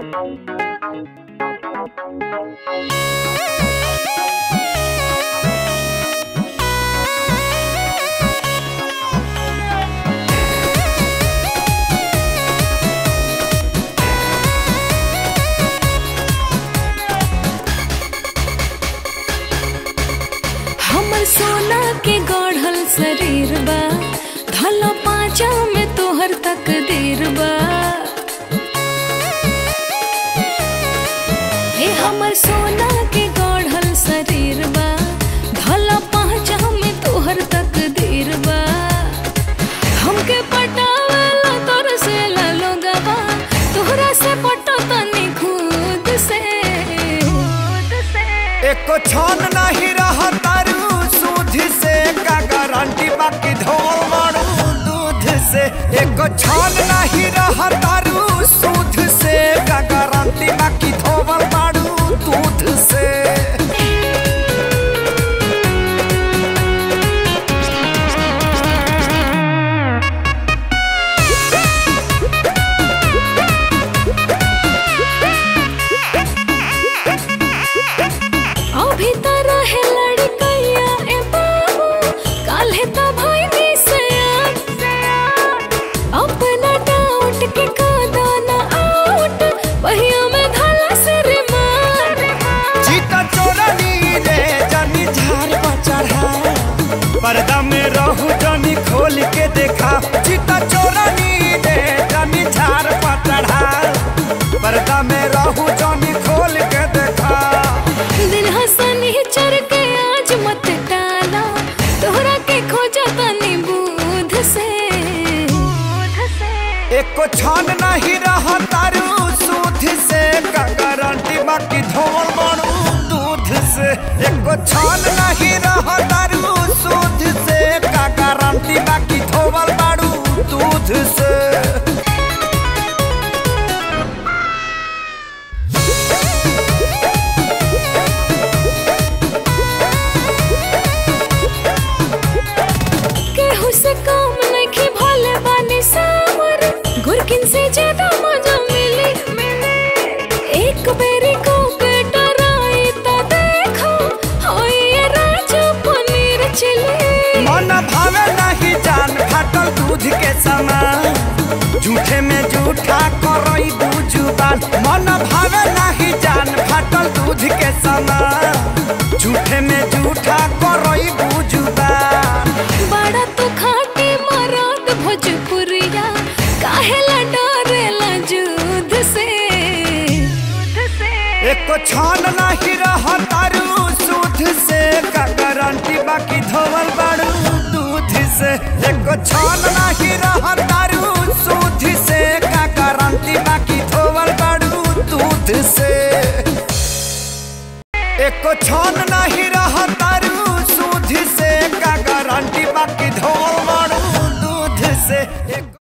हमर सोना के गढ़ल शरीर बा धल पाँचा में तोहर तकदीर बा हे हमर सोना के गढ़ल शरीर बा धल पाँचा में तोहर तकदीर बा हमके पटावला तोर से लोगवा तोहरा से पटो तनी खुद से खुद से एको छन नहीं रह तारू सूद से का गारंटी बाकी धोल मारू दूध से एको छन नहीं रह तारू सूद से का गारंटी बाकी धोल मारू दूध से अभी तो रहे लड़कैया ए बाबू काल्हे तो भइनी से अपना डाउट के कादा ना आउट बहिया में धला से रिमार चीता चोरनी रे जानी झार पर चढ़ा पर्दा में रहू जानी खोल के देखा चीता चोरनी रे जानी झार पर चढ़ा पर्दा में रहू जानी खोल के देखा दिन हसनी चर के आज मत टाला तोहरा के खोजा तनी बूध से बूध से एको छान नहीं रहा तारू सूद से का गारंटी बाकी धोल मारू दूध से एको छान नहीं रहा तारू सूद से का गारंटी बाकी धोल मारू दूध से केहू से काम नहीं भोले बानी सावर गुरकिन से ज्यादा मजा मिली एक बेरी को बेटा राई ता देखो होई ये राजा पनीर चिली मन भावे नहीं जान फाटल दूध के समान झूठे में झूठा करई दू जुबान मन भावे नहीं जान फाटल दूध के समान झूठे में झूठा करई दू जुबान बड़ा तो खाटी मराद भोजपुरिया काहेला डरेला जुद से एको छान नहीं रह तारू सूद से का गारंटी बाकी धोवल बाड़ू दूध से एको छान नहीं रह तारू सूद से का गारंटी बाकी धोवल बाड़ू दूध से एको छान नहीं रह तारू सूद से का गारंटी बाकी धोवल बाड़ू दूध से एको